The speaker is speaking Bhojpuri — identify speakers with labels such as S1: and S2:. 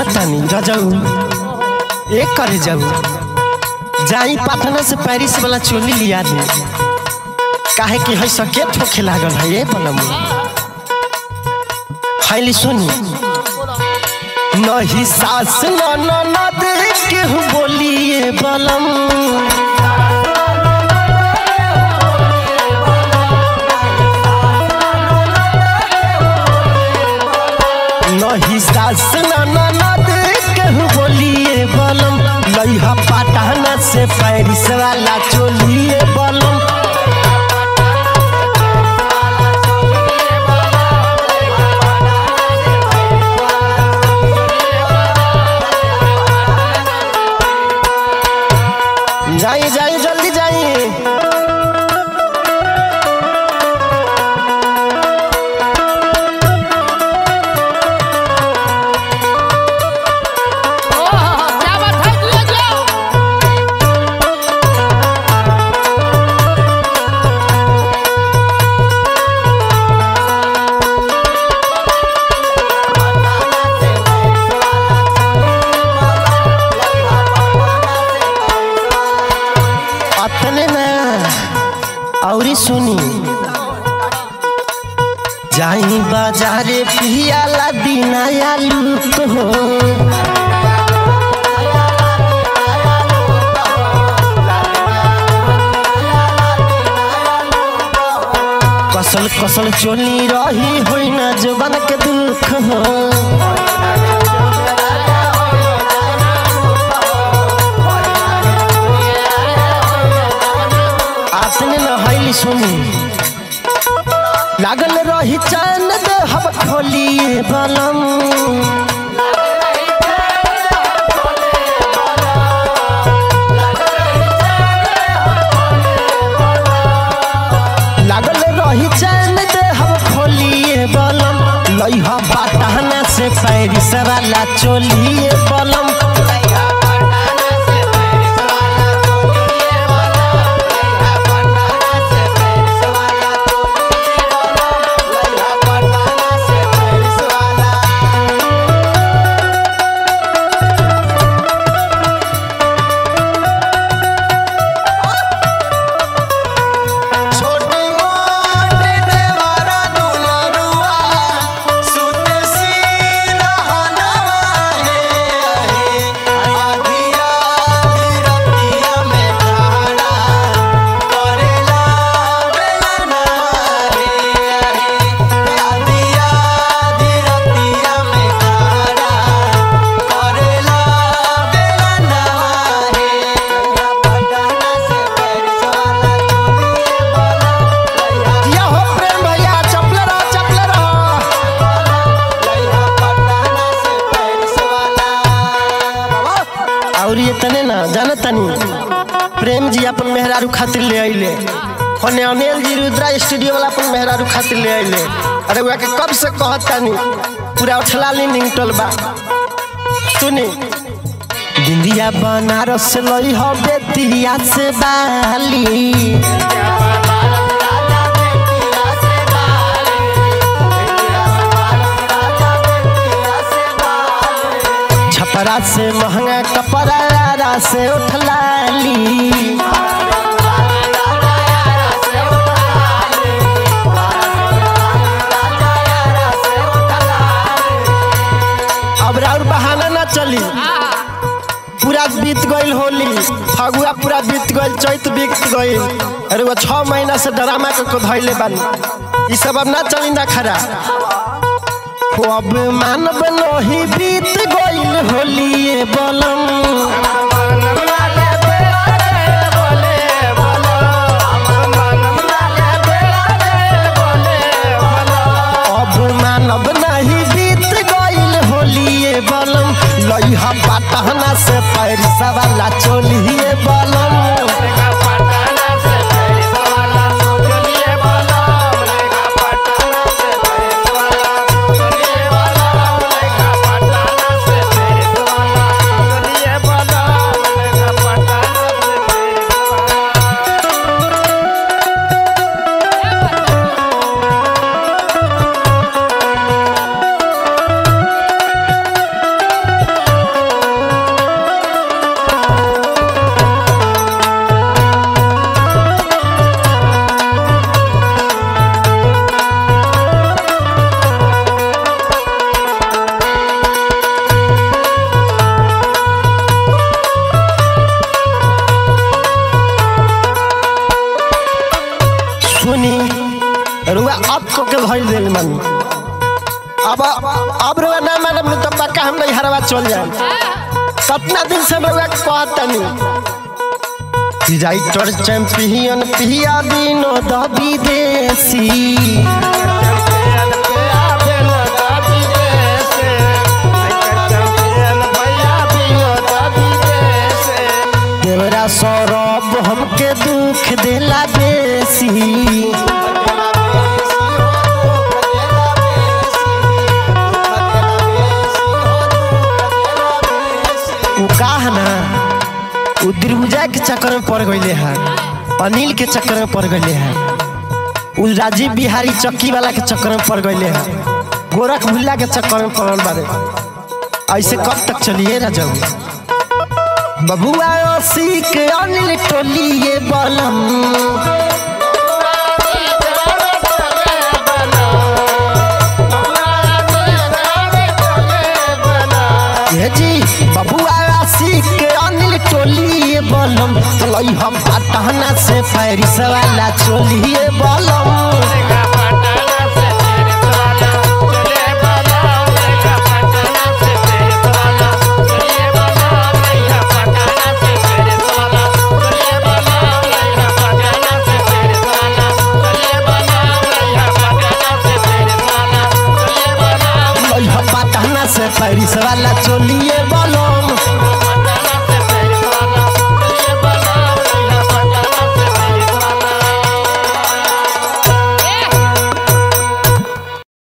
S1: तानी रजऊ एक करे जाऊ जाई पटना से पेरिस वाला चोली लिया दे काहे कि है सके ठोके लागल है ये बनम हैली सुनी नहीं सास न न न देख के बोलिए बलम नहीं सास न न न देख के बोलिए बलम लइहा पटना से पेरिस वाला चोलिए बलम जाइए जाइए जल्दी जाइए
S2: ओह, क्या बात है ले जाओ
S1: अतने ना औरी सुनी जाई बाजारे पियाला दिनाया लूट हो कसल कसल चोली रही होई ना जवन के दुख हो आतने न हैली सुनी लागल रही चैन दे हम खोलिए बलम लागल रही चैन दे हम खोलिए बलम लइहा बाटहना से पैरिस वाला चोलिए बलम
S3: छोटी मोटी देवारा दुलरुआ सुते सिरहनवा हे हे आधिया रतिया में ठाड़ा करेला बेलना हे हे आधिया रतिया में ठाड़ा करेला बेलना हे पटना से पेरिस वाला चोलिए बोला
S1: या हो प्रेम भैया चपले रहो चपले रहो
S3: लइहा पटना से पेरिस वाला
S1: और ये तने ना जाना तनी प्रेम जी अपन मेहरारू खातिर ले आइले होने अनिल जी रुद्रा स्टूडियो वाला अपन मेहरारू खातिर ले आइले अरे वह के कब से कहत तनी पूरा उठला ली निंगटल बा सुनी बिंदिया बनारस से लई हो बेतिया से बाली छपरा से महंगा कपड़ा से उठलाली अब और बहाना ना चली पूरा बीत गईल होली फगुआ पूरा बीत गईल चैत बीत गईल अरे वो छह महीना से ड्रामा के को धैले बानी ई सब अब ना चली ना खरा हो अब मानव नहीं बीत गईल होली ये बलम अब मानव नहीं बीत गईल होली ये बलम लइहा पटहना से पैरसा वाला चोलिए बलम धइल दिल मन अब अब रुआ ना मानब न तो पक्का हम नहीं हरवा चल जाए कितना दिन से रुआ कहत तनी राइटर चैंपियन पिया विनोद विदेशी देवरा सौरभ हमके दुख देला बेसी उ काह ना उ दिलहुजा के चक्कर में पड़ गईले है अनिल के चक्कर में पड़ गईले है उ राजीव बिहारी चक्की वाला के चक्कर में पड़ गईले है गोरख भुल्ला के चक्कर में पड़ल बारे ऐसे कब तक चलिए ना जाऊ बबुआ ओसी के अनिल टोलिए बलम ये जी बबुआ ओसी के अनिल टोलिए बलम चलई हम पटना से पैरिस वाला चोलिए बलम